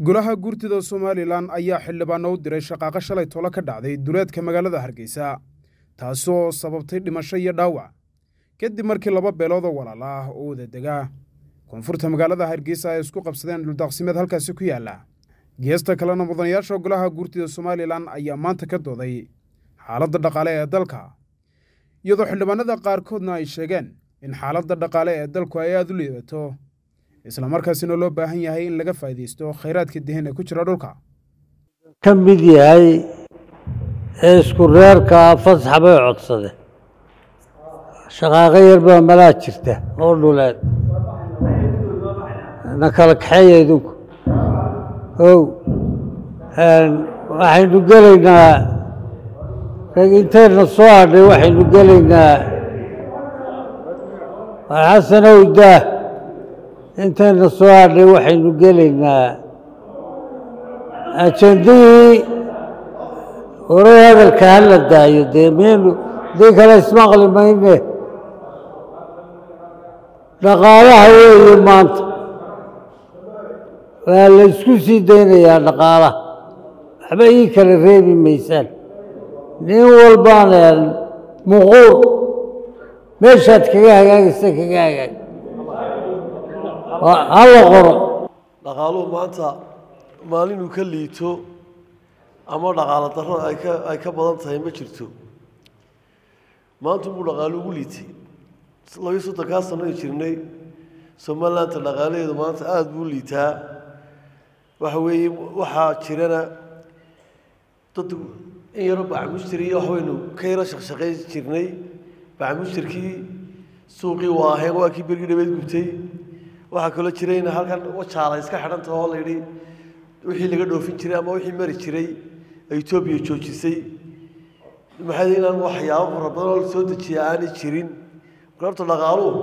golaha guurtida somalilan ayaa xildhibaano u diray shaqaaqo shalay tolo ka dhacday duleedka magaalada hargeysa taasoo sababtay dhimasho iyo dhaawac kadib markii laba beelood oo walaala ah oo wada degaa koonfurta magaalada hargeysa ay isku qabsadeen dhuldaaqsimeed halkaasi ku yaalla geesta kalena mudanayaasha golaha guurtida somalilan ayaa maanta ka dooday xaaladda dhaqaale ee dalka iyadoo xildhibaanada qaarkoodna ay sheegeen in xaaladda dhaqaale ee dalku ay aada u liidato islamarkaasina loo baahan yahay in laga faa'iidaysto khayraadka dihin ee ku jira dhulka ka mid yahay ee isku reerka fasax bay codsade shaqaaqo yar baa malaa jirta oo dhuleed na kala kaxeeya idinku ow waxaynu gelaynaa rag intayna soo hadhay waxaynu gelaynaa xasanow daah intayna soo hadhay waxaynu gelaynaa ajendadii horay hadalka hala daayo dee miyaynu dii kale ismaqli mayne dhaqaalaha weeye maanta waa la isku sii daynayaa dhaqaalaha waxba ii kala reebi maysaan nin walbaan muquur meeshaad kaga hagaagaysa kaga hagaag hala qoro dhaqaaluhu maanta maalinuu ka liito ama dhaqaalo darro ay ka ay ka badan tahay ma jirto maanta buu dhaqaalo ugu liitay labiyo soddonkaa sano ay jirnay somalilandta dhaqaalaheedu maanta aada buu liitaa waxa weeye waxaa jirana dad in yaro bacmushtir iyo waxbaynu ka yaro shaqshaqayn jirnay bacmushtirkii suuqii waaheen waa kii bergii dhabeed gubtay waxaa kaloo jirayna halkan wajaala iska xidhan taho la yidhi wixii laga dhoofin jiray ama wixii mari jiray ay etoobiya joojisay maxay inaan waxyaabo fara badan oo soo dejiya aanay jirin marka horta dhaqaaluhu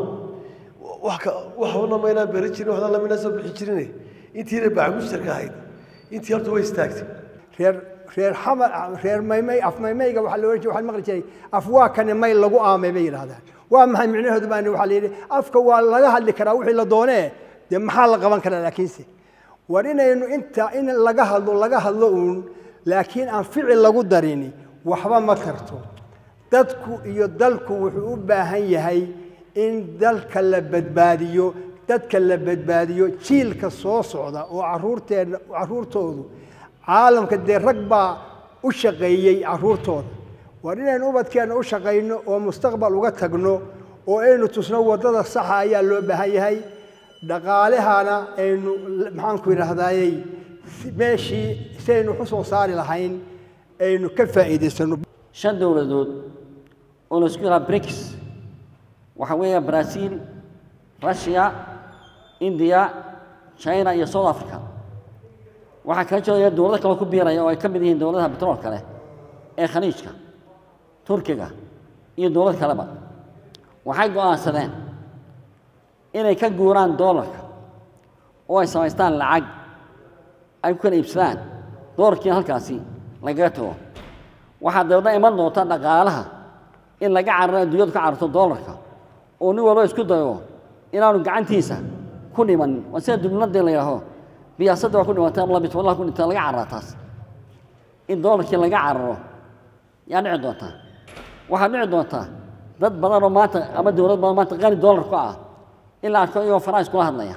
wax ka waxbana maynaan beran jirin waxna lamaynaan soo bixi jirin intiina bacmushtarka ahayd intii horta way istaagtay reer reer xamar reer maymay af maymayga waxaa loo waxaan maqli jiray af waa kane may lagu aamay bay yidhahdaan waa maxay micnaheedu baan waxaa la yidhi afka waa laga hadli karaa wixii la doonee dee maxaa la qaban karaa laakiinse war inaynu inta in laga hadlo laga hadlo uun laakiin aan ficil lagu darini waxba ma tarto dadku iyo dalku wuxuu u baahan yahay in dalka la badbaadiyo dadka la badbaadiyo jiilka soo socda oo caruurteena caruurtoodu caalamka dee rag baa u shaqeeyey caruurtooda war inaynu ubadkeenna u shaqayno oo mustaqbal uga tagno oo aynu tusno waddada saxa ayaa loo baahan yahay dhaqaalahana aynu maxaanku yidhaahdayey meeshii si aynu wax u soo saari lahayn aynu ka faa'iidaysano shan dowladood oo la isku yidhaha brics waxa weeya brazil russia india china iyo south africa waxaa kala jeedaya dowlado kale ku biiraya oo ay ka mid yihiin dowladaha betrool kale ee khaliijka turkiga iyo dowlad kaleba waxay go'aansadeen inay ka guuraan doolarka oo ay samaystaan lacag ay ku kala iibsadaan doolarkiina halkaasi lagaga tago waxaa dabeedna iman doonta dhaqaalaha in laga cararo adduunyadu ka cararto doolarka oo nin walba isku dayo inaanu gacantiisa ku dhimanin waa sida dubnadii la yidhaaho biyaasadda waa ku dhimantay ama labit wallaha ku dhintay laga carraa taas in doolarkii laga cararo yaa dhici doontaa waxaa dhici doontaa dad badan oo maanta ama dowlad badan maanta qani doolar ku ah in la arko iyagoo faransa kula hadlaya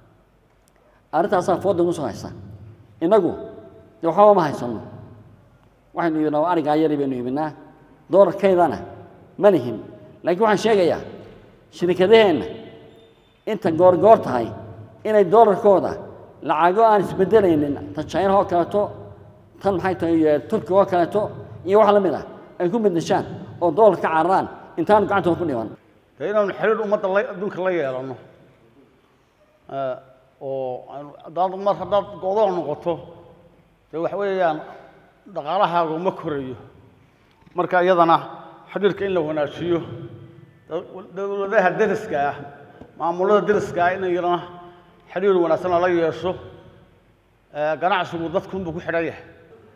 arrintaasaa fooda ugu soo haysa innagu dee waxbaba ma haysanno waxaynu yidhnaa arigaa yari baynu iibinaa doolarkaydana ma lihin laakiin waxaan sheegayaa shirikadaheenna inta goorgoor tahay inay doolarkooda lacago aan isbedelaynin tan chinaha oo kaleeto tan maxay tahay turkiga oo kaleeto iyo wax la mid ah ay ku midnashaan oo doolar ka cararaan intaanu gacantooda ku dhiman dee inaanu xiriir ummadda la adduunka la yeelanno oo haddaad mar haddaad godoon noqoto dee waxa weeyaan dhaqaalahaagu ma korayo marka iyadana xiriirka in la wanaajiyo dowladaha deriska ah maamulada deriska ah in iyadana xiriir wanaagsan lala yeesho ganacsigu dadkunbuu ku xidhan yahay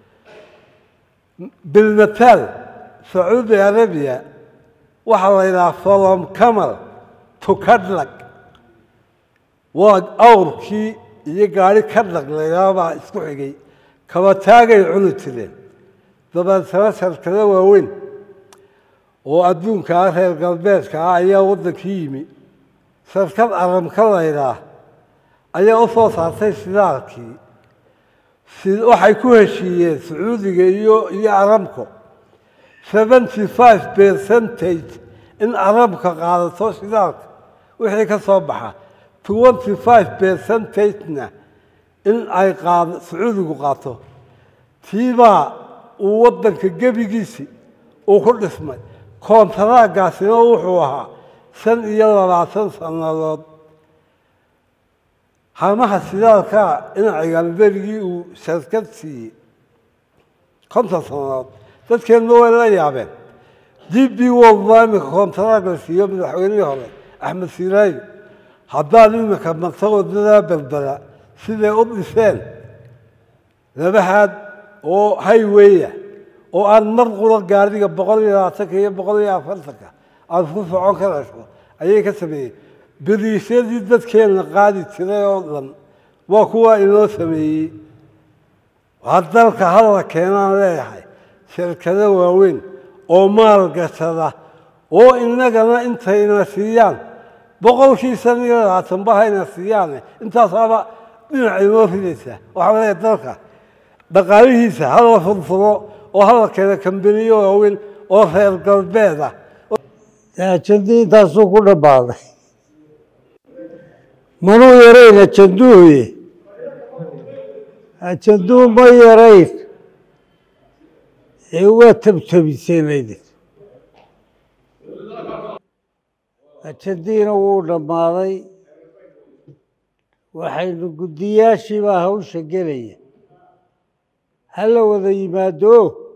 بالمثال سعودي عربيا waxaa la yidhaha from camal to cadlag waa awrkii iyo gaari ka dhaqlayaabaa isku xigay kabataagay cuni jireen dabeetana shirkado waaweyn oo adduunka ah reer galbeedka ah ayaa waddankii yimi shirkad aramka laydhaah ayaa u soo saartay shidaalkii si- waxay ku heshiiyeen sacuudiga iyo iyo aramko seventy five percentage in arabka qaadato shidaalka wixii ka soo baxa twenty five percentage-na in ay qaado sacuudigu qaato tiibaa uu waddanka gebigiisi uu ku dhismay koontaraagaasina wuxuu ahaa shan iyo labaatan sannadood hamaha shidaalkaa dhinacigan berigii uu shirkad siiyey konton sannadood dadkeenna way la yaabeen d b world baa iminka koontaraag la siiyo madaxweynihii hore axmed siiraayo haddaan iminka marta wadadaa berbera siday u dhiseen labahaad oo highwaya oo aan mar qura gaariga boqol iyo labaatanka iyo boqol iyo afartanka aad ku socon karayso ayay ka sameeyeen beriisyadii dadkeenna qaadi jiray oo dhan waa kuwa inoo sameeyey waa dalka hadla keenaan leeyahay shirkado waaweyn oo maalgashada oo innagana intayna siiyaan boqolkii shan iyo labaatan bahayna siiyaane intaasaaba dhinac inoo ridaysa waxaa leeyahay dalka dhaqaalihiisa hala furfuro oo hala keena kambaniyo waaweyn oo reer galbeed ah ajandii intaasuu ku dhammaaday manuu yarayn ajanduhuye ajanduhu ma yarayn ee waa tabtabiseenaydin ajandiina wuu dhammaaday waxaynu guddiyaashii baa hawsha gelaya ha la wada yimaado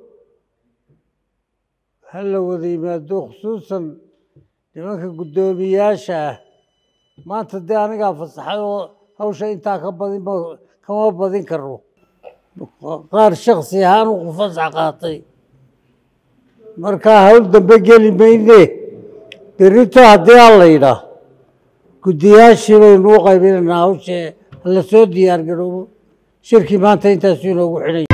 ha la wada yimaado khusuusan nimanka guddoomiyaasha ah maanta dee anigaa fasaxay oo hawsha intaa ka badin ma- kama badin karno qaar shaksi ahaan u fasax qaatay markaa hawl dambe geli mayne berrito haddii aan la yidhaah guddiyaashii baynu u qaybinaynaa hawsha la soo diyaar garoobo shirkii maanta intaasuu inoogu xidhay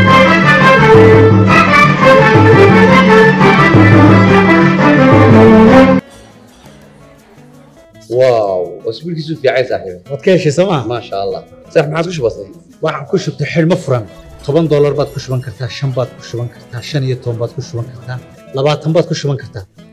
واو اسبوعك في عايز صاحبي waad ka heshay sooma ما شاء الله صح ما عاد بسيط waxaan ku shubtay xidhmo furan toban doolar baad ku shuban kartaa shan baad ku shuban kartaa shan iyo toban baad ku shuban kartaa labaatan baad ku shuban kartaa